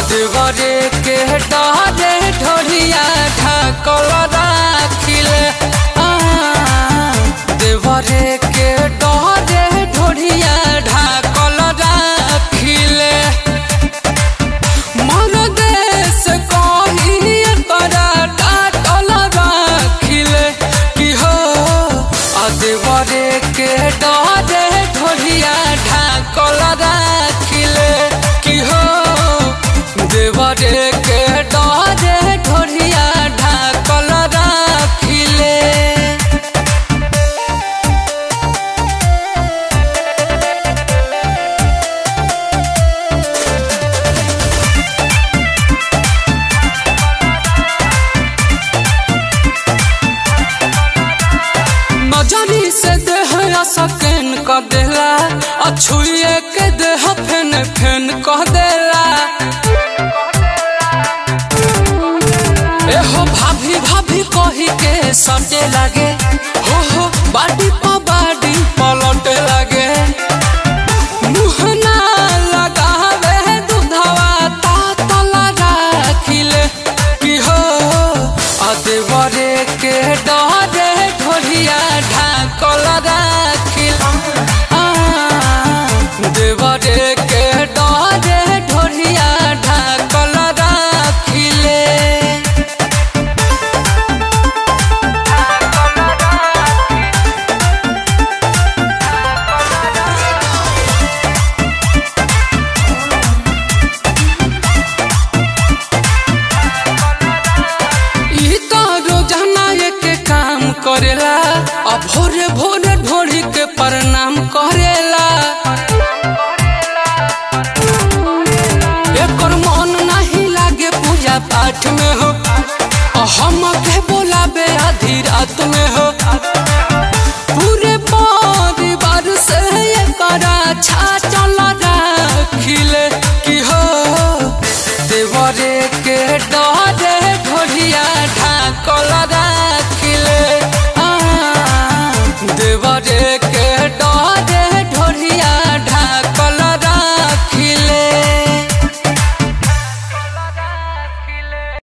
अदवरे के डरे ढोलिया ढाकल राखिले आ, देवरे के डरे ढोलिया ढाकल राखिले मन देश कही तोरा डाटल राखिले कि हो अदेवरे के डरे ढोलिया ढाकल राखिले कि हो देवरे के डरे ढोलिया ढाकल राखिले नजरी से देह सकैन क देला अछुए के देह फेन फेन कह देला एहो भाभी भाभी कही के सटे लागे हो हो बाडी प बाडी पलटे लागे मुँह ना लगावे दूधवा तातल राखिले कि हो अदेवरे के डरे ढोलिया ढाकल राखिल आ, देवरे के डरे ढोलिया ढाकल राखिले ई तो रोजाना के काम करेला अब भोरे भोरे ढोड़ी के प्रणाम करेला एकर मन नहीं लागे पूजा पाठ में हो आ हम के बोलाबे आधी रात में हो पूरे परिवार से एकरा छाटल राखिले कि हो देवरे के डरे ढोलिया ढाकल राखिले आ, देवरे